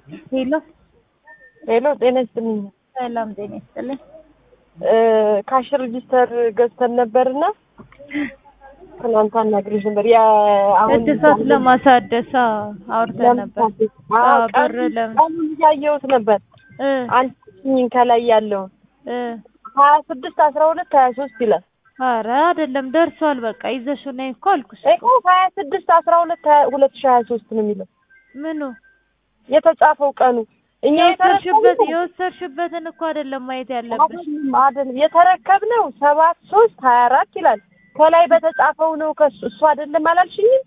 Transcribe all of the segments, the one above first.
ሄሎ ሄሎ ጤና ይስጥልኝ። ሰላም ጤና ይስጥልኝ። ካሽ ሬጂስተር ገዝተን ነበርና ትናንት አናግሬሽ ነበር። ያ አሁን እድሳት ለማሳደስ አውርተን ነበር። አዎ፣ ብር ለምን ቀኑን እያየሁት ነበር። እ አንቺኝ ከላይ ያለውን እ ሀያ ስድስት አስራ ሁለት ሀያ ሶስት ይላል። ኧረ አይደለም ደርሷል። በቃ ይዘሽው ነይ እኮ አልኩሽ እኮ። እኮ ሀያ ስድስት አስራ ሁለት ሁለት ሺህ ሀያ ሶስት ነው የሚለው ምኑ የተጻፈው ቀኑ እኛ የወሰድሽበት የተረከብነው የወሰድሽበትን እኮ አይደለም ማየት ያለብሽ። አይደለም አይደለም የተረከብነው ሰባት ሶስት ሀያ አራት ይላል። ከላይ በተጻፈው ነው ከሱ እሱ አይደለም አላልሽኝም?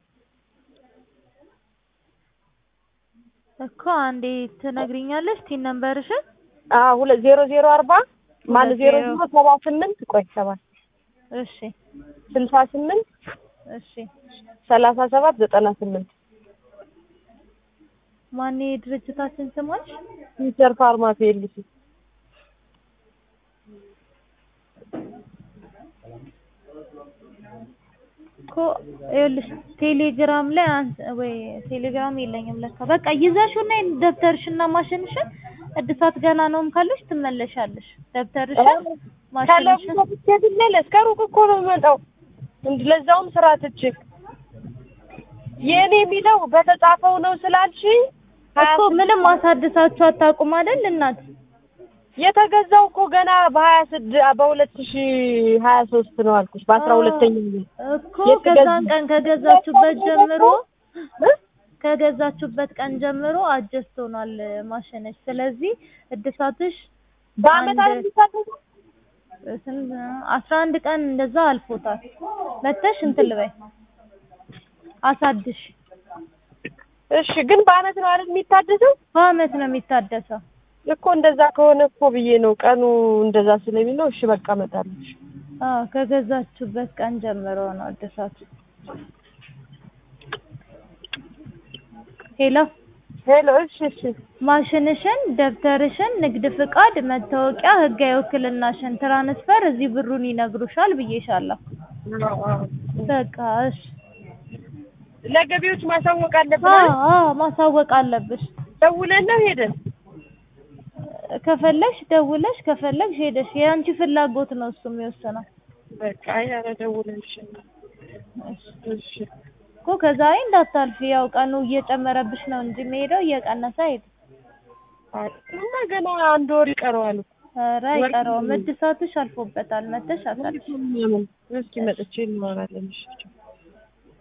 እኮ አንዴ ትነግሪኛለሽ ቲን ነምበርሽን? አዎ ሁለት ዜሮ ዜሮ አርባ ማን ሁለት ዜሮ ዜሮ ዜሮ ሰባ ስምንት ቆይ ሰባት እሺ ስልሳ ስምንት እሺ። ሰላሳ ሰባት ዘጠና ስምንት ማን የድርጅታችን ስሞች? ፊውቸር ፋርማሲ ኤልሲ እኮ ይኸውልሽ ቴሌግራም ላይ አንተ ወይ ቴሌግራም የለኝም ለካ። በቃ ይዘሽው ነይ ደብተርሽና ማሽንሽን። እድሳት ገና ነውም ካለሽ ትመለሻለሽ። ደብተርሽን ማሽንሽን ከለብትለ እስከ ሩቅ እኮ ነው የምመጣው እንድ ለዛውም ስራ ትቼ የእኔ የሚለው በተጻፈው ነው ስላልሽኝ ሀያ እኮ ምንም አሳድሳችሁ አታውቁም አይደል እናት? የተገዛው እኮ ገና በሀያ ስድ በሁለት ሺ ሀያ ሶስት ነው አልኩሽ በአስራ ሁለተኛ እኮ ከዛን ቀን ከገዛችሁበት ጀምሮ ከገዛችሁበት ቀን ጀምሮ አጀስት ሆኗል ማሽነች። ስለዚህ እድሳትሽ በአመት አንድ- አዲስ ስንት አስራ አንድ ቀን እንደዛ አልፎታል። መተሽ እንትን ልበይ አሳድሽ። እሺ ግን በአመት ነው አይደል የሚታደሰው በአመት ነው የሚታደሰው። እኮ እንደዛ ከሆነ እኮ ብዬ ነው ቀኑ እንደዛ ስለሚል ነው እሺ በቃ እመጣለሁ እሺ። አዎ ከገዛችሁበት ቀን ጀምሮ ነው እድሳቱ። ሄሎ ሄሎ እሺ እሺ ማሽንሽን፣ ደብተርሽን፣ ንግድ ፍቃድ፣ መታወቂያ፣ ህጋዊ ውክልናሽን፣ ትራንስፈር እዚህ ብሩን ይነግሩሻል ብዬሻለሁ። በቃ እሺ። ለገቢዎች ማሳወቅ አለብን አዎ አይደል? አዎ ማሳወቅ አለብሽ። ደውለን ነው ሄደን ከፈለግሽ ደውለሽ ከፈለግሽ ሄደሽ የአንቺ ፍላጎት ነው እሱ የሚወስነው። በቃ ኧረ ደውለን እሺ እሺ እኮ ከዛሬ እንዳታልፊ ያው ቀኑ እየጨመረብሽ ነው እንጂ የሚሄደው እየቀነሰ አይሄድም። እና ገና አንድ ወር ይቀረዋል እኮ። ኧረ አይቀረውም። እድሳትሽ አልፎበታል። መተሽ አሳልፊ። እስኪ መጥቼ እናወራለን እሺ